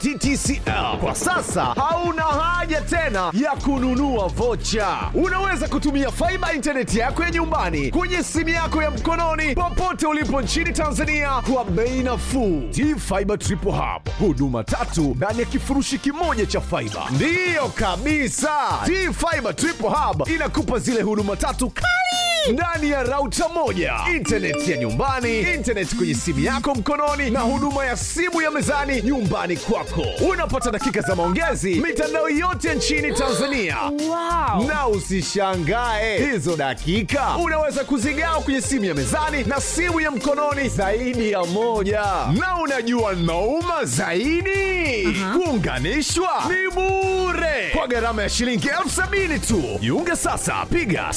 TTCL. Kwa sasa hauna haja tena ya kununua vocha. Unaweza kutumia faiba intaneti yako ya nyumbani kwenye simu yako ya mkononi popote ulipo nchini Tanzania kwa bei nafuu. T-Fiber Triple Hub, huduma tatu ndani ya kifurushi kimoja cha faiba. Ndiyo kabisa, T-Fiber Triple Hub inakupa zile huduma tatu kali ndani ya rauta moja, intaneti ya nyumbani, intaneti kwenye simu yako mkononi, na huduma ya simu ya mezani nyumbani kwako. Unapata dakika za maongezi mitandao yote nchini Tanzania. Wow. Na usishangae hizo dakika unaweza kuzigawa kwenye simu ya mezani na simu ya mkononi zaidi ya moja. Na unajua nauma zaidi, kuunganishwa ni bure kwa gharama ya shilingi elfu sabini tu. Jiunge sasa, piga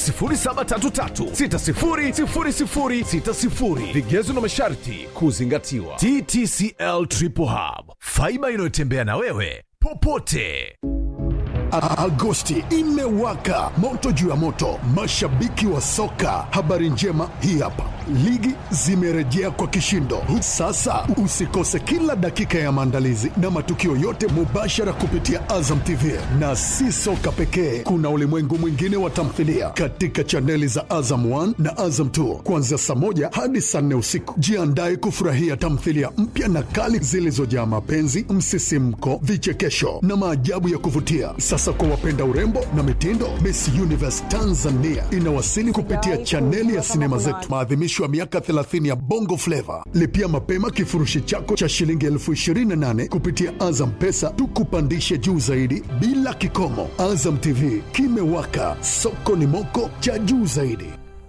0733600060. Vigezo na masharti kuzingatiwa. TTCL Triple Hub, faiba inayotembea na wewe popote. A- Agosti imewaka moto juu ya moto, mashabiki wa soka. Habari njema hii hapa, ligi zimerejea kwa kishindo. Sasa usikose kila dakika ya maandalizi na matukio yote mubashara kupitia Azam TV, na si soka pekee, kuna ulimwengu mwingine wa tamthilia katika chaneli za Azam 1 na Azam 2 kuanzia saa moja hadi saa nne usiku. Jiandae kufurahia tamthilia mpya na kali zilizojaa mapenzi, msisimko, vichekesho na maajabu ya kuvutia. Sasa kwa wapenda urembo na mitindo, Miss Universe Tanzania inawasili kupitia chaneli ya sinema zetu, maadhimisho ya miaka 30 ya Bongo Flava. Lipia mapema kifurushi chako cha shilingi elfu 28 kupitia Azam Pesa, tukupandishe juu zaidi bila kikomo. Azam TV kimewaka, soko ni moko cha juu zaidi.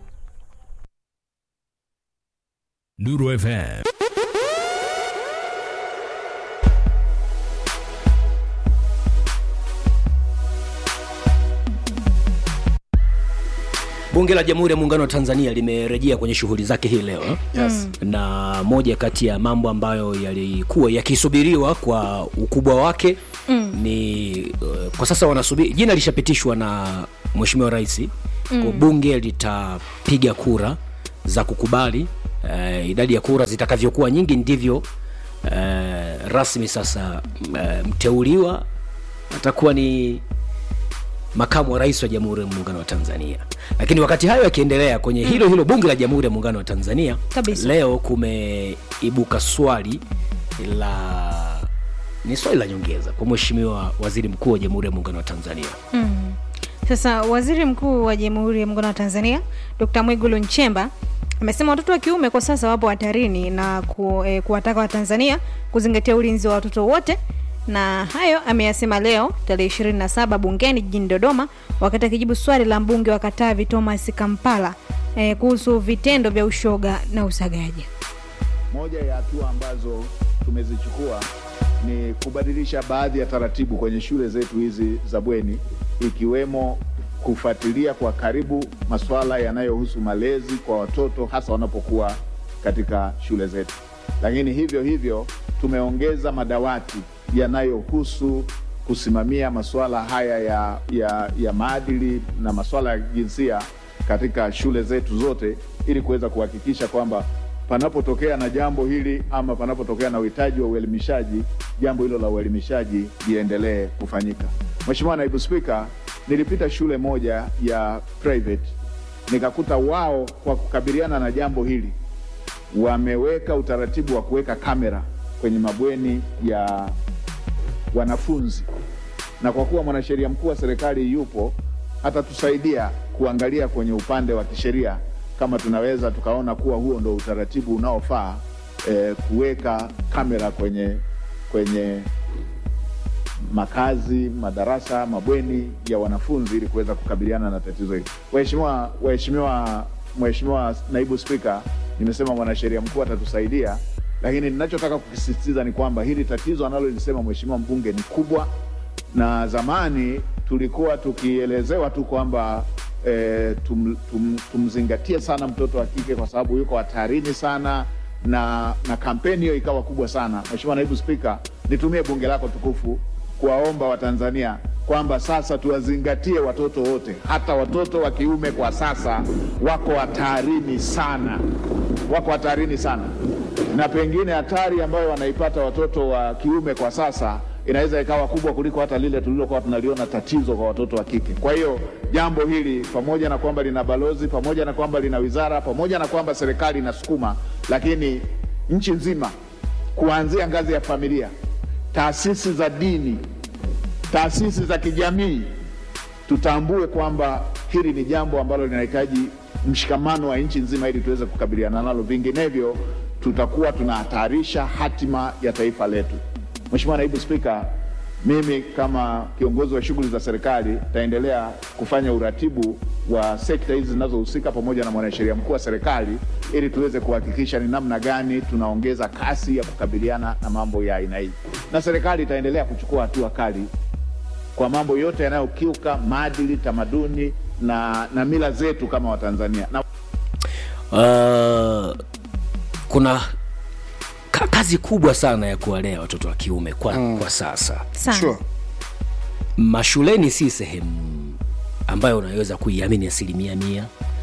Nuru FM. Bunge la Jamhuri ya Muungano wa Tanzania limerejea kwenye shughuli zake hii leo yes. Na moja kati ya mambo ambayo yalikuwa yakisubiriwa kwa ukubwa wake mm. ni uh, kwa sasa wanasubiri, jina lishapitishwa na Mheshimiwa Rais mm. kwa bunge litapiga kura za kukubali uh, idadi ya kura zitakavyokuwa nyingi ndivyo uh, rasmi sasa uh, mteuliwa atakuwa ni makamu wa rais wa Jamhuri ya Muungano wa Tanzania. Lakini wakati hayo yakiendelea kwenye hilo hilo bunge la Jamhuri ya Muungano wa Tanzania, Kabisa. leo kumeibuka swali la ni swali la nyongeza kwa Mheshimiwa Waziri Mkuu wa Jamhuri ya Muungano wa Tanzania. Sasa waziri mkuu wa Jamhuri ya Muungano wa Tanzania Dr. Mwigulu Nchemba amesema watoto wa kiume kwa sasa wapo hatarini na ku, eh, kuwataka Watanzania kuzingatia ulinzi wa watoto wote, na hayo ameyasema leo tarehe 27 bungeni jijini Dodoma wakati akijibu swali la mbunge wa Katavi Thomas Kampala eh, kuhusu vitendo vya ushoga na usagaji. Moja ya hatua ambazo tumezichukua ni kubadilisha baadhi ya taratibu kwenye shule zetu hizi za bweni, ikiwemo kufuatilia kwa karibu masuala yanayohusu malezi kwa watoto hasa wanapokuwa katika shule zetu. Lakini hivyo hivyo tumeongeza madawati yanayohusu kusimamia masuala haya ya, ya, ya maadili na masuala ya jinsia katika shule zetu zote ili kuweza kuhakikisha kwamba panapotokea na jambo hili ama panapotokea na uhitaji wa uelimishaji, jambo hilo la uelimishaji liendelee kufanyika. Mheshimiwa Naibu Spika, nilipita shule moja ya private nikakuta wao kwa kukabiliana na jambo hili wameweka utaratibu wa kuweka kamera kwenye mabweni ya wanafunzi, na kwa kuwa mwanasheria mkuu wa serikali yupo, atatusaidia kuangalia kwenye upande wa kisheria kama tunaweza tukaona kuwa huo ndo utaratibu unaofaa eh, kuweka kamera kwenye kwenye makazi, madarasa, mabweni ya wanafunzi ili kuweza kukabiliana na tatizo hili. Waheshimiwa, waheshimiwa, Mheshimiwa Naibu Spika, nimesema mwanasheria mkuu atatusaidia, lakini ninachotaka kukisisitiza ni kwamba hili tatizo analolisema Mheshimiwa mbunge ni kubwa, na zamani tulikuwa tukielezewa tu kwamba e, tum, tum, tumzingatie sana mtoto wa kike kwa sababu yuko hatarini sana na, na kampeni hiyo ikawa kubwa sana. Mheshimiwa Naibu Spika, nitumie bunge lako tukufu kuwaomba Watanzania kwamba sasa tuwazingatie watoto wote, hata watoto wa kiume kwa sasa wako hatarini sana, wako hatarini sana. na pengine hatari ambayo wanaipata watoto wa kiume kwa sasa inaweza ikawa kubwa kuliko hata lile tulilokuwa tunaliona tatizo kwa watoto wa kike. Kwa hiyo jambo hili pamoja na kwamba lina balozi, pamoja na kwamba lina wizara, pamoja na kwamba serikali inasukuma, lakini nchi nzima kuanzia ngazi ya familia, taasisi za dini, taasisi za kijamii, tutambue kwamba hili ni jambo ambalo linahitaji mshikamano wa nchi nzima ili tuweze kukabiliana nalo, vinginevyo tutakuwa tunahatarisha hatima ya taifa letu. Mheshimiwa Naibu Spika, mimi kama kiongozi wa shughuli za serikali nitaendelea kufanya uratibu wa sekta hizi zinazohusika pamoja na mwanasheria mkuu wa serikali ili tuweze kuhakikisha ni namna gani tunaongeza kasi ya kukabiliana na mambo ya aina hii, na serikali itaendelea kuchukua hatua kali kwa mambo yote yanayokiuka maadili, tamaduni na, na mila zetu kama Watanzania na uh, kuna ka- kazi kubwa sana ya kuwalea watoto wa kiume kwa, mm. kwa sasa sana Sure. mashuleni si sehemu ambayo unaweza kuiamini asilimia mia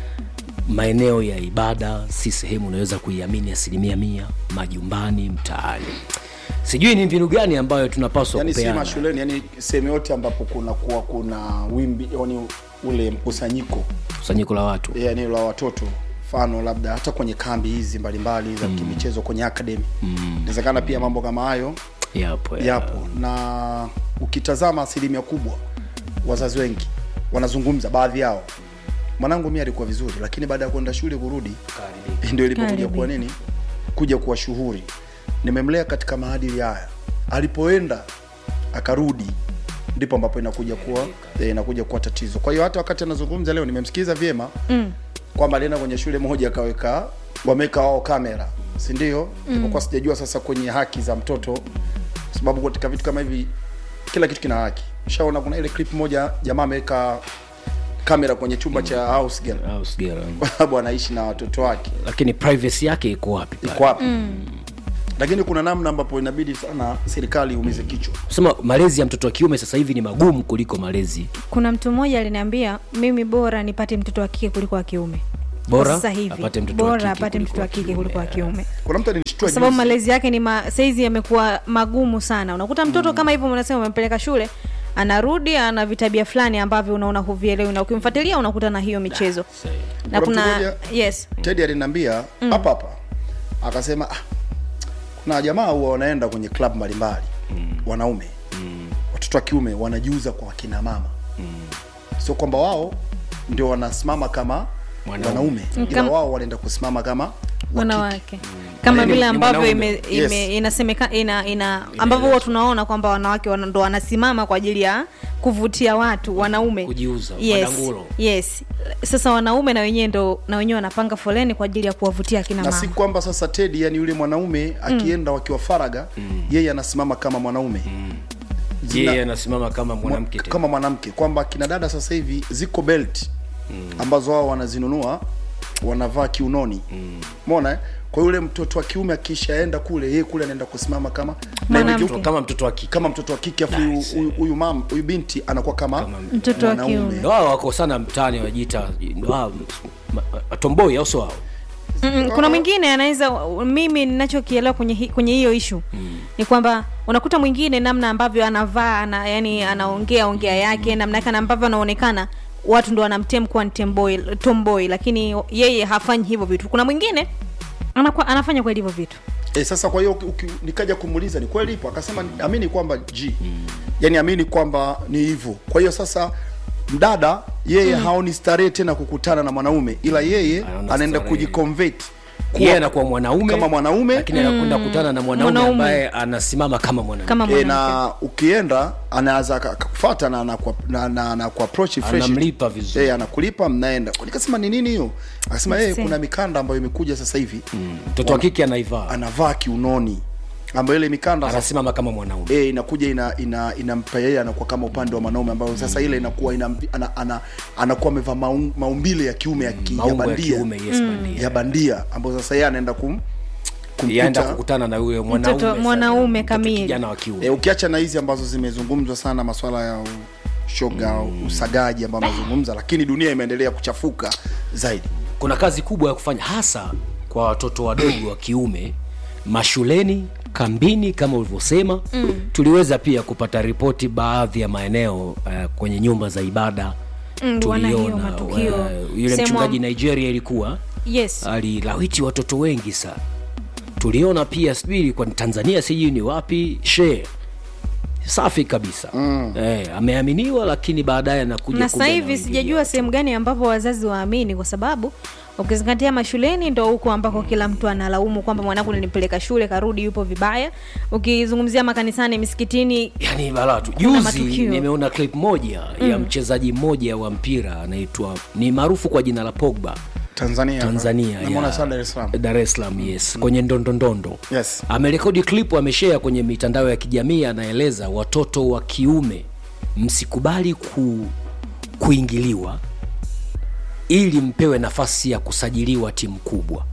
maeneo ya ibada si sehemu unaweza kuiamini asilimia mia majumbani mtaani sijui ni mbinu gani ambayo tunapaswa yani si kupeana mashuleni yani sehemu yote ambapo kuna kuwa kuna wimbi yani ule mkusanyiko kusanyiko la watu yani la watoto mfano labda hata kwenye kambi hizi mbalimbali za kimichezo kwenye academy inawezekana pia mambo kama hayo yapo ya- yapo na ukitazama asilimia kubwa wazazi wengi wanazungumza baadhi yao mwanangu mi alikuwa vizuri lakini baada ya kwenda shule kurudi ndio ilipokuja Karibia. kuwa nini kuja kuwa shughuri nimemlea katika maadili haya alipoenda akarudi ndipo ambapo inakuja kuwa eh, inakuja kuwa tatizo kwa hiyo hata wakati anazungumza leo nimemsikiliza vyema mm. kwamba alienda kwenye shule moja akaweka wameweka wao kamera si ndio mm. kwa sijajua sasa kwenye haki za mtoto kwa sababu katika vitu kama hivi kila kitu kina haki ushaona kuna ile clip moja jamaa ameweka kamera kwenye chumba cha house girl au sigara. kwa sababu anaishi na watoto wake lakini privacy yake iko wapi pale? iko wapi lakini kuna namna ambapo inabidi sana serikali iumize kichwa sema malezi ya mtoto wa kiume sasa hivi ni magumu kuliko malezi kuna mtu mmoja aliniambia mimi bora nipate mtoto wa kike kuliko wa kiume Bora Kwa sasa hivi apate mtoto wa bora kike apate kuliko mtoto wa wa kike kiume. kuliko wa kiume kuna mtu alinishtua kwa sababu juzi. malezi yake ni ma, saizi yamekuwa magumu sana unakuta mtoto mm. kama hivyo unasema umempeleka shule anarudi ana vitabia fulani ambavyo unaona huvielewi na ukimfuatilia unakuta na hiyo michezo na Kuna mtu kuna mmoja- yes tedi aliniambia hapa hapa akasema ah, kuna jamaa huwa wanaenda kwenye club mbalimbali wanaume watoto wa kiume wanajiuza kwa wakina mama sio kwamba wao ndio wanasimama kama Mwanaume. wanaume ila Kama- wao wanaenda kusimama kama wakike. wanawake kama Yaani vile ni ambavyo mwanaume. ime, ime, Yes. inasemeka ina, ina ambavyo huwa tunaona kwamba wanawake wana- ndo wanasimama kwa ajili ya kuvutia watu wanaume Kujiuza, yes, madangulo. yes sasa wanaume na wenyewe ndo na wenyewe wanapanga foleni kwa ajili ya kuwavutia akina na mama si kwamba sasa tedi yani yule mwanaume akienda wakiwa faraga yeye anasimama kama mwanaume Zina- yeye anasimama kama mwanamke tena. kama mwanamke kwamba kina dada sasa hivi ziko belt ambazo wao wanazinunua wanavaa kiunoni mona eh? kwa yule mtoto wa kiume akishaenda kule yeye kule anaenda kusimama kama na yule Mwanamke. kiu- kama mtoto wa kike kama mtoto wa kike afu huyu- huyu- huyu mam huyu binti anakuwa kama, Mtoto wa mwanaume. kiume. Ndio wao wako sana mtaani wajiita tomboi au sio wao Mm, kuna mwingine anaweza mimi ninachokielewa kwenye hi- kwenye hiyo ishu mm. ni kwamba unakuta mwingine namna ambavyo anavaa ana, yani anaongea ongea yake namna yake na ambavyo anaonekana watu ndo wanamtem kuwa ni tomboy, tomboy lakini yeye hafanyi hivyo vitu kuna mwingine anakuwa, anafanya kweli hivyo vitu E, sasa kwa hiyo uki- uki- nikaja kumuuliza ni kweli ipo, akasema amini kwamba g yani amini kwamba ni hivyo. Kwa hiyo sasa mdada yeye haoni starehe tena kukutana na mwanaume, ila yeye Anaona anaenda starehe. kujiconvert kuwa- yeye anakuwa mwanaume kama mwanaume lakini anakwenda kukutana na mwanaume Mwanaume. ambaye anasimama kama mwanamke kama e, mwanamke na ukienda anaweza aka- akakufuata na anaku- na- na- anakuapproach fresh Anamlipa vizuri. e, anakulipa mnaenda. Nikasema ni nini hiyo? Akasema yeye Yes. kuna mikanda ambayo imekuja sasa hivi mtoto wa kike anaivaa anavaa kiunoni ambayo ile mikanda sasa anasimama kama mwanaume e, inakuja ina ina inampa yeye anakuwa kama upande wa mwanaume ambayo sasa ile inakuwa ina, ana, ana, anakuwa amevaa maum, maumbile ya kiume ya, ki, ya maumbo ya bandia kiume yes bandia ya bandia ambayo sasa yeye anaenda kum yaenda kumkuta kukutana na huyo mwanaume Mtoto- sasa, mwanaume mtoto kamili. kijana wa kiume e, ukiacha na hizi ambazo zimezungumzwa sana maswala ya shoga usagaji ambao amezungumza lakini dunia imeendelea kuchafuka zaidi kuna kazi kubwa ya kufanya hasa kwa watoto wadogo wa kiume mashuleni kambini kama ulivyosema mm. tuliweza pia kupata ripoti baadhi ya maeneo uh, kwenye nyumba za ibada Mm, wana hiyo tuliona matukio. uh, yule Sehemu mchungaji am- nigeria ilikuwa yes alilawiti watoto wengi sana tuliona pia sijui kwa tanzania sijui ni wapi she safi kabisa mm. eh, ameaminiwa lakini baadaye anakuja na kumbe sasa hivi anawaingilia sijajua watu. sehemu gani ambapo wazazi waamini kwa sababu ukizingatia mashuleni ndo huko ambako kila mtu analaumu kwamba mwanangu nilipeleka shule karudi yupo vibaya ukizungumzia makanisani misikitini yani balaa tu Kuna juzi matukio. nimeona clip moja mm. ya mchezaji mmoja wa mpira anaitwa ni maarufu kwa jina la pogba tanzania tanzania Namuona ya- sana dar es salaam dar es salaam yes kwenye ndondondondo Yes. amerekodi clip ameshare kwenye mitandao ya kijamii anaeleza watoto wa kiume msikubali ku, kuingiliwa ili mpewe nafasi ya kusajiliwa timu kubwa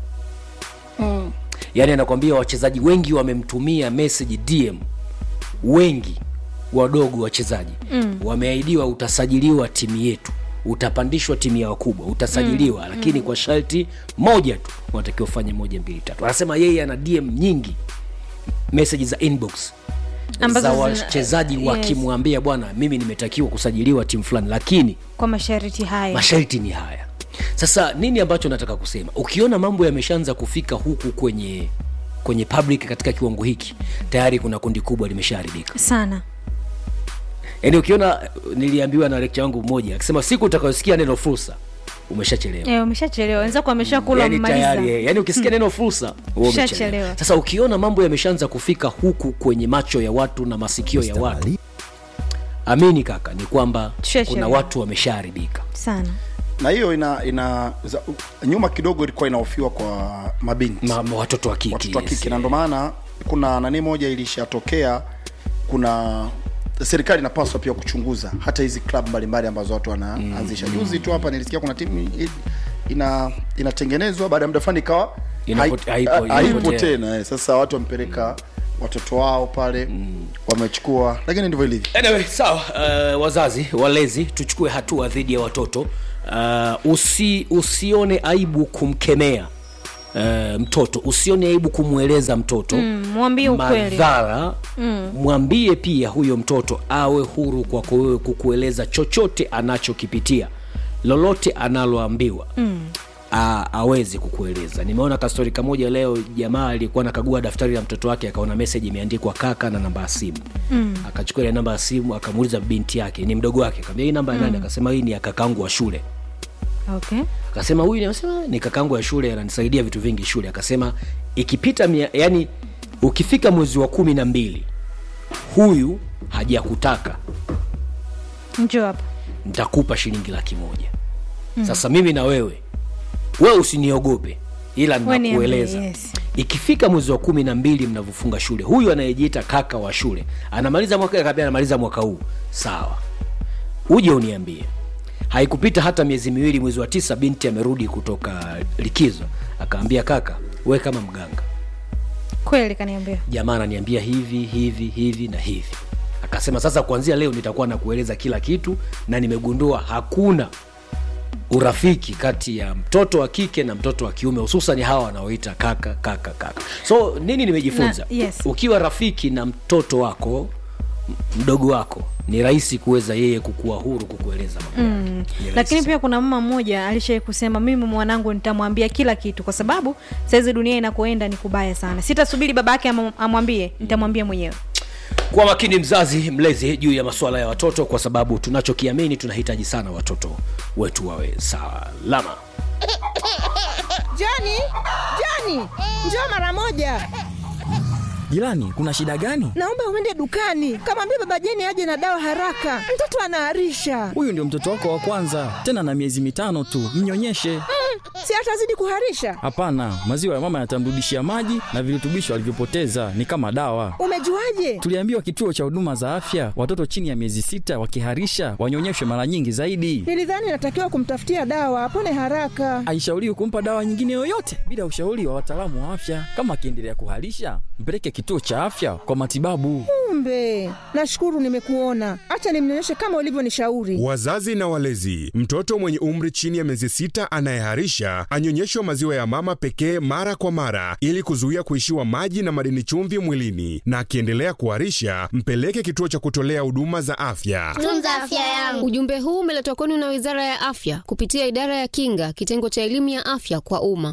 mm. yaani anakwambia wachezaji wengi wamemtumia message dm wengi wadogo wachezaji mm. wameahidiwa utasajiliwa timu yetu utapandishwa timu ya wakubwa utasajiliwa mm. lakini mm. kwa sharti moja tu unatakiwa ufanye moja mbili tatu anasema yeye ana dm nyingi message za inbox Ambazo za zina- wachezaji yes. wakimwambia bwana mimi nimetakiwa kusajiliwa timu fulani lakini kwa masharti haya masharti ni haya sasa nini ambacho nataka kusema ukiona mambo yameshaanza kufika huku kwenye kwenye public katika kiwango hiki tayari kuna kundi kubwa limeshaharibika sana yaani ukiona niliambiwa na rekcha wangu mmoja akisema siku utakayosikia neno fursa umeshachelewa e, umeshachelewa wenzako ameshakula yani wamemaliza tayari yani ukisikia neno fursa wewe umechelewa. Ushachelewa. sasa ukiona mambo yameshaanza kufika huku kwenye macho ya watu na masikio ya watu amini kaka ni kwamba Tushachelewa. kuna watu wameshaharibika sana na hiyo ina ina za, nyuma kidogo ilikuwa inahofiwa kwa mabinti Ma, ma, watoto wa kike watoto wa yes. kike na ndo maana kuna nani moja ilishatokea kuna serikali inapaswa pia kuchunguza hata hizi club mbalimbali ambazo watu wanaanzisha mm. juzi tu hapa nilisikia kuna timu i- ina inatengenezwa baada ya muda fulani ikawa Inapote- hai- haipo- haipo inapotea. tena eh. sasa watu wamepeleka watoto wao pale mm. wamechukua lakini ndivyo ilivyo anyway, sawa uh, wazazi walezi tuchukue hatua dhidi ya watoto uh, usi, usione aibu kumkemea uh, mtoto usione aibu kumweleza mtoto Mm, mwambie ukweli. madhara mm. mwambie pia huyo mtoto awe huru kwako wewe kukueleza chochote anachokipitia lolote analoambiwa mm a, aweze kukueleza nimeona kastori kamoja leo jamaa alikuwa nakagua daftari la mtoto wake akaona meseji imeandikwa kaka na namba ya simu mm. akachukua ile namba ya simu akamuuliza binti yake ni mdogo wake kaambia hii namba ya nani akasema hii ni ya kakangu wa shule okay akasema huyu nasema ni kakangu ya shule ananisaidia vitu vingi shule akasema ikipita mia, yani ukifika mwezi wa kumi na mbili huyu hajakutaka njo hapa nitakupa shilingi laki moja mm. sasa mimi na wewe wewe usiniogope ila Wewe niambie, nakueleza yes. ikifika mwezi wa kumi na mbili mnavyofunga shule huyu anayejiita kaka wa shule anamaliza mwaka akaambia anamaliza mwaka huu sawa uje uniambie haikupita hata miezi miwili mwezi wa tisa binti amerudi kutoka likizo akaambia kaka we kama mganga kweli kaniambia jamaa ananiambia hivi hivi hivi na hivi akasema sasa kuanzia leo nitakuwa nakueleza kila kitu na nimegundua hakuna urafiki kati ya mtoto wa kike na mtoto wa kiume hususan hawa wanaoita kaka kaka kaka so nini nimejifunza Na- yes. ukiwa rafiki na mtoto wako m- mdogo wako ni rahisi kuweza yeye kukuwa huru kukueleza mambo yake. Ni rahisi lakini sana. pia kuna mama mmoja alishai kusema mimi mwanangu nitamwambia kila kitu kwa sababu saizi dunia inakoenda ni kubaya sana sitasubiri baba yake amu- amwambie nitamwambia mwenyewe kuwa makini mzazi mlezi juu ya masuala ya watoto kwa sababu tunachokiamini tunahitaji sana watoto wetu wawe salama Jani, Jani, njoo mara moja. Jirani, kuna shida gani? Naomba uende dukani, kamwambia baba Jeni aje na dawa haraka, mtoto anaharisha. Huyu ndio mtoto wako wa kwanza, tena na miezi mitano tu, mnyonyeshe. Si atazidi kuharisha? Hapana, maziwa ya mama yatamrudishia maji na virutubisho alivyopoteza, ni kama dawa. Umejuaje? Tuliambiwa kituo cha huduma za afya, watoto chini ya miezi sita wakiharisha wanyonyeshwe mara nyingi zaidi. Nilidhani natakiwa kumtafutia dawa apone haraka. Haishauriwi kumpa dawa nyingine yoyote bila ushauri wa wataalamu wa afya. Kama akiendelea kuharisha, mpeleke kituo cha afya kwa matibabu. Kumbe, nashukuru nimekuona. Acha nimnyonyeshe kama ulivyonishauri. Wazazi na walezi, mtoto mwenye umri chini ya miezi sita anayeharisha anyonyeshwe maziwa ya mama pekee mara kwa mara ili kuzuia kuishiwa maji na madini chumvi mwilini, na akiendelea kuharisha mpeleke kituo cha kutolea huduma za afya. tunza afya yangu. Ujumbe huu umeletwa kwenu na Wizara ya Afya kupitia Idara ya Kinga, kitengo cha elimu ya afya kwa umma.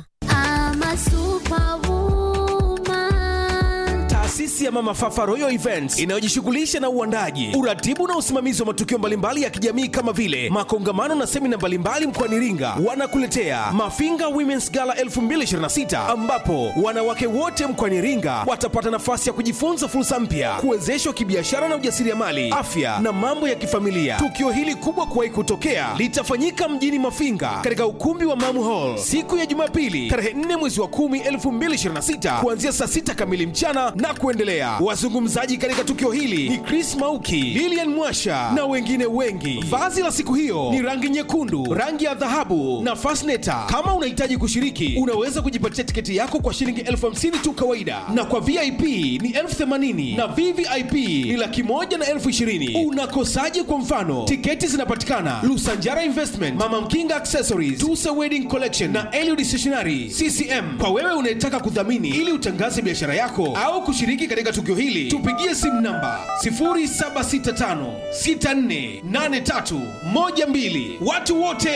Taasisi ya Mama Fafa Royal Events inayojishughulisha na uandaji, uratibu na usimamizi wa matukio mbalimbali ya kijamii kama vile makongamano na semina mbalimbali mkoani Iringa, wanakuletea Mafinga Women's Gala 2026 ambapo wanawake wote mkoani Iringa watapata nafasi ya kujifunza fursa mpya, kuwezeshwa kibiashara na ujasiriamali, afya na mambo ya kifamilia. Tukio hili kubwa kuwahi kutokea litafanyika mjini Mafinga katika ukumbi wa Mamu Hall siku ya Jumapili tarehe 4 mwezi wa 10 2026 kuanzia saa 6 kamili mchana na kuendelea. Wazungumzaji katika tukio hili ni Chris Mauki, Lilian Mwasha na wengine wengi. Vazi la siku hiyo ni rangi nyekundu, rangi ya dhahabu na fasneta. Kama unahitaji kushiriki, unaweza kujipatia tiketi yako kwa shilingi elfu hamsini tu kawaida, na kwa VIP ni elfu themanini na VVIP ni laki moja na elfu ishirini. Unakosaje? Kwa mfano, tiketi zinapatikana Lusanjara Investment, Mama Mkinga Accessories, Tusa Wedding Collection na Eliud Stationery CCM. Kwa wewe unayetaka kudhamini ili utangaze biashara yako au kushiriki katika tukio hili, tupigie simu namba 0765648312. Watu wote